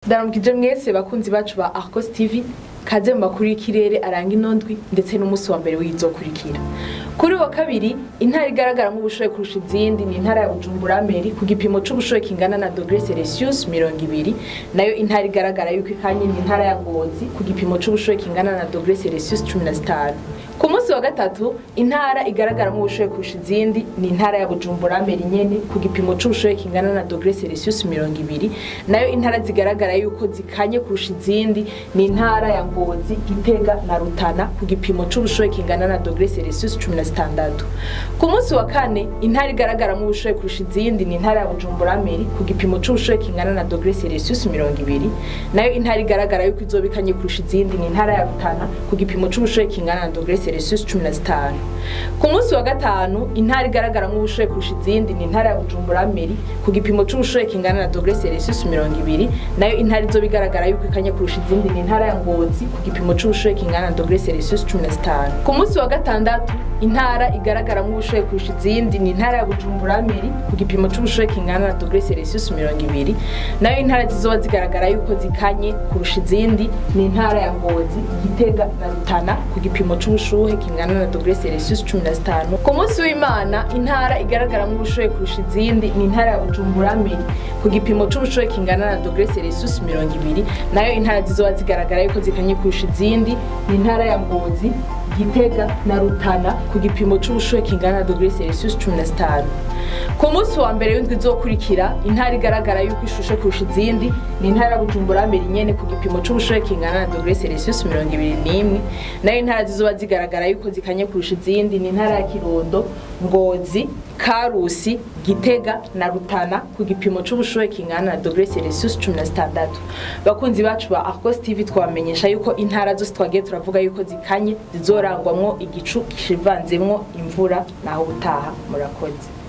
ndaramukije mwese bakunzi bacu ba Arcos TV kaze mu makuru y'ikirere aranga inondwi ndetse n'umunsi wa mbere w'izokurikira kuri wa kabiri intara igaragara nk'ubushoye kurusha izindi ni intara ya Bujumbura Meri ku gipimo c'ubushoye kingana na dogre Celsius mirongo ibiri nayo intara igaragara yuko ikanye ni intara ya Ngozi ku gipimo c'ubushoye kingana na dogre Celsius cumi na zitanu ku munsi wa gatatu intara igaragara nk'ubushoye kurusha izindi ni intara ya Bujumbura Meri nyene ku gipimo c'ubushoye kingana na dogre Celsius mirongo ibiri nayo intara zigaragara yuko zikanye kurusha izindi ni intara ya Ngozi Gitega na Rutana ku gipimo c'ubushoye kingana na dogre Celsius cumi na zitandatu ku munsi wa kane intara igaragara nk'ubushoye kurusha izindi ni intara ya Bujumbura Meri ku gipimo c'ubushoye kingana na dogre Celsius mirongo ibiri nayo intara igaragara yuko izoba ikanye kurusha izindi ni intara ya Rutana ku gipimo c'ubushoye kingana na dogre Celsius cumi na zitanu ku munsi wa gatanu intara igaragara nk'ubushoye kurusha izindi ni intara ya Bujumbura Meri ku gipimo c'ubushoye kingana na dogre Celsius mirongo ibiri nayo intara izoba igaragara yuko ikanye kurusha izindi ni intara ya Ngozi ku gipimo c'ubushoye kingana na dogre Celsius cumi na zitanu ku munsi wa gatandatu intara igaragara nk'ubushoye kurusha izindi ni intara ya Bujumbura Meri ku gipimo c'ubushoye kingana na dogre Celsius mirongo ibiri nayo intara zizoba zigaragara yuko zikanye kurusha izindi ni intara ya Ngozi Gitega na Rutana ku gipimo c'ubushuhe kingana na dogre Celsius cumi na zitanu ku munsi w'Imana intara igaragara nk'ubushoye kurusha izindi ni intara ya Bujumbura Meri ku gipimo c'ubushoye kingana na dogre Celsius mirongo ibiri nayo intara zizoba zigaragara yuko zikanye kurusha izindi ni intara ya Ngozi Gitega na Rutana ku gipimo c'ubushuhe kingana na dogre Celsius cumi na zitanu ku munsi wa mbere w'indwi izokurikira intara igaragara yuko ishushe kurusha izindi ni intara ya Bujumbura Meri nyene ku gipimo c'ubushuhe kingana na dogre Celsius mirongo ibiri n'imwe nayo intara zizoba zigaragara yuko zikanye kurusha izindi ni intara ya Kirundo Ngozi Karusi Gitega na Rutana ku gipimo c'ubushuhe kingana na dogre Celsius cumi na zitandatu bakunzi bacu ba Arcos TV twamenyesha yuko intara zose twagiye turavuga yuko zikanye zizorangwamwo igicu kivanzemwo imvura naho ubutaha murakoze